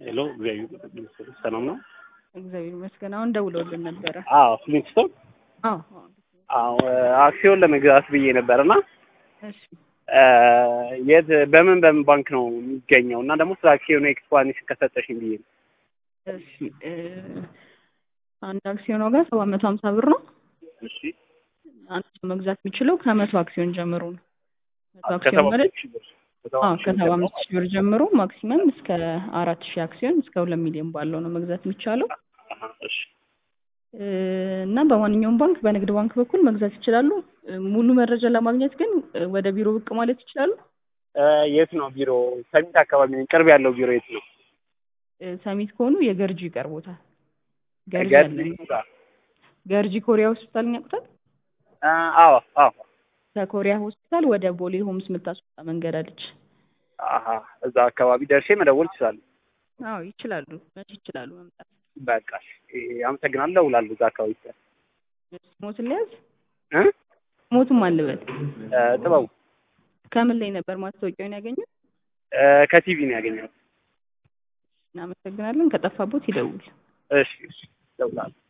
ሄሎ እግዚአብሔር ሰላም ነው። እግዚአብሔር ይመስገን። አሁን ደውለውልን ነበረ። አዎ ፍሊንስቶን አዎ አዎ። አዎ አክሲዮን ለመግዛት ብዬ ነበር እና እሺ የት በምን በምን ባንክ ነው የሚገኘው እና ደግሞ ስለ አክሲዮኑ ኤክስፕላኔሽን ከሰጠሽኝ ብዬ ነው። እሺ እ አንድ አክሲዮን ዋጋ ሰባት መቶ ሀምሳ ብር ነው። እሺ አንድ ሰው መግዛት የሚችለው ከመቶ አክሲዮን ጀምሮ ነው። መቶ ከሰባ አክሲዮን ማለት ሺህ ብር አዎ ከሰባ አምስት ሺህ ብር ጀምሮ ማክሲመም እስከ አራት ሺህ አክሲዮን እስከ ሁለት ሚሊዮን ባለው ነው መግዛት የሚቻለው አሀ፣ እሺ እ እና በማንኛውም ባንክ በንግድ ባንክ በኩል መግዛት ይችላሉ። እ ሙሉ መረጃ ለማግኘት ግን እ ወደ ቢሮ ብቅ ማለት ይችላሉ። እ የት ነው ቢሮ? ሰሚት አካባቢ ነኝ። ቅርብ ያለው ቢሮ የት ነው? እ ሰሚት ከሆኑ የገርጂ ይቀርቦታል። ገርጂ ገርጂ አለ። ገርጂ ኮሪያ ሆስፒታልን ያውቁታል? እ አዎ አዎ ከኮሪያ ሆስፒታል ወደ ቦሌ ሆምስ የምታስወጣ መንገድ አለች። አሀ፣ እዛ አካባቢ ደርሼ መደወል እችላለሁ። አዎ ይችላሉ፣ መቼ ይችላሉ መምጣት። በቃ እሺ፣ አመሰግናለሁ። እደውላለሁ እዛ አካባቢ ስል ሞትን ሊያዝ እ ሞቱም አልበል እ ጥበቡ ከምን ላይ ነበር ማስታወቂያውን ያገኙት? እ ከቲቪ ነው ያገኘሁት። እናመሰግናለን። ከጠፋቦት ይደውል። እሺ እሺ፣ እደውላለሁ።